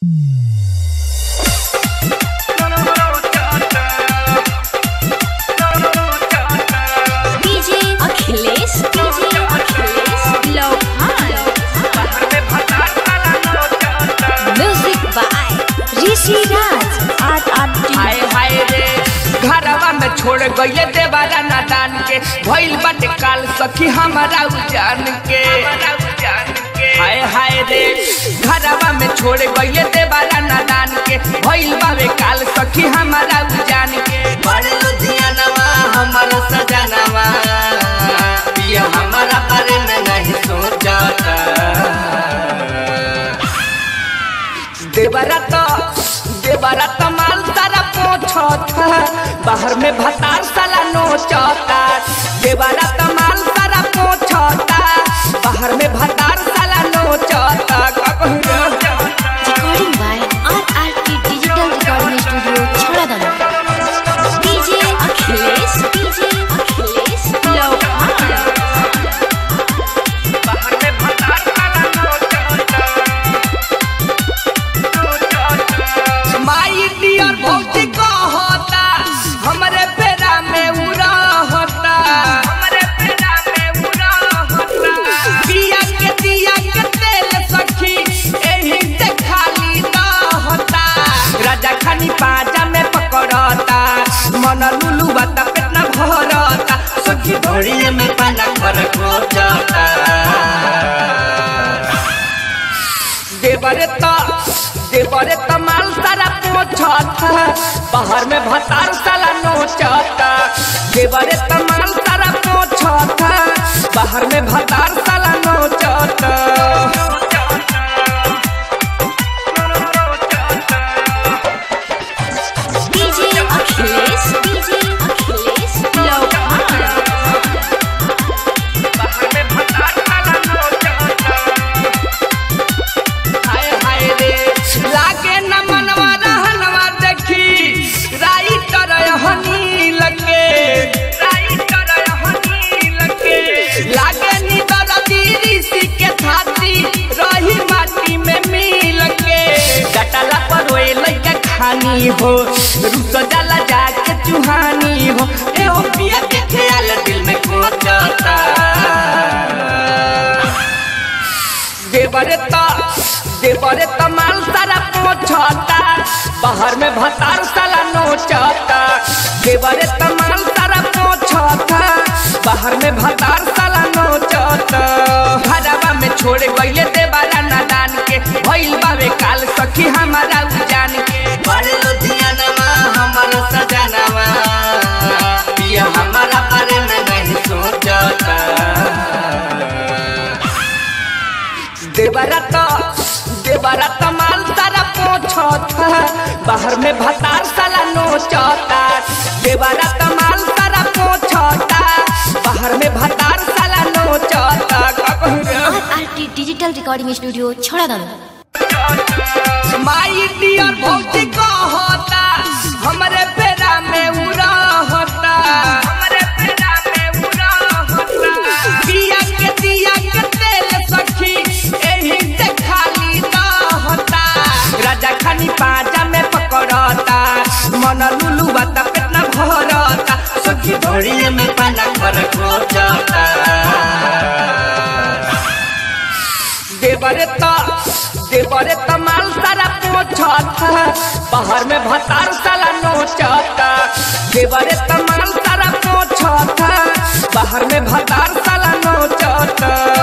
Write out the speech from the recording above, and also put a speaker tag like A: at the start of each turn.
A: DJ Akhilesh DJ Akhilesh लोहान music by ऋषि राज आर आर
B: हाय हाय रे घरवा में छोड़ गईले देवारा नादान के भइल बाटे काल सखी हमारा उजान के हाय हाय रे घरवा में छोड़ गईले देवारा नादान के भइल बावे काल सखी हमारा उजान के बड़ लुधियानवा हमारा सजनवा ये हमारा बारे में नहीं सोचता देवरा तो देवरा तो माल तारा पोछता बाहर में भतार साला नोचता देवरा तो माल तारा पोछता बाहर में भतार साला नोचता का कहूं रे?
A: Recording by R R T digital recording studio छोड़ादम डीजे अखिलेश डीजे अखिलेश लोहान
B: बाहर में भतार साला नोचता माई डियर भौजी कहता हमरे पेरा में उड़ा होता हमरे पेरा में उड़ा होता दिया के दिया के तेल सखी एही से खाली ना होता राजा खानी पाजा में पकड़ता मन लुलु बता पेटना भरता सखी धोड़िए में पाना कर खोजता देवरे त देवरे त माल सारा पोछता बाहर में भतार साला नोचता देवरे त माल सारा पोछता बाहर में भतार साला नोचता
A: डीजे अखिलेश डीजे अखिलेश लोहान
B: बाहर में भतार साला नोचता हाय हाय रे लागे न मनवा रहनवा देखी राइटर हनी लगे राइटर हनी लगे लागे नी दरदी ऋषि के थाती रही माटी में मिल के डटला पर रोए लइका खानी हो रुस जाला जाके चुहानी हो ए ओ पिया के ख्याल दिल में कोचता देवरे त देवरे त माल सारा पोछता बाहर में भतार साला नोचता देवरे त माल सारा पोछता बाहर में भतार साला नोचता घरवा में छोड़ गईले देवारा नादान के भइल बावे काल सखी हमारा उजान के बड़ लुधियानवा हमारा सजनवा ये हमारा बारे में नहीं सोचता देवरा तो देवरा तो माल सारा पोछता बाहर में भतार साला नोचता देवरा तो माल सारा पोछता बाहर में भतार साला नोचता का कहूं रे?
A: R R T digital recording studio छोड़ादम
B: माई डियर भौजी कहता हमरे पेरा में उड़ा होता हमरे पेरा में उड़ा होता दिया के दिया के तेल सखी एही से खाली ना होता राजा खानी पाजा में पकड़ता मन लुलु बता पेटना भरता सखी धोड़िए में पाना कर खोजता देवरे त देवरे त माल सारा पोछता बाहर में भतार साला नोचता देवरे त माल सारा पोछता बाहर में भतार साला नोचता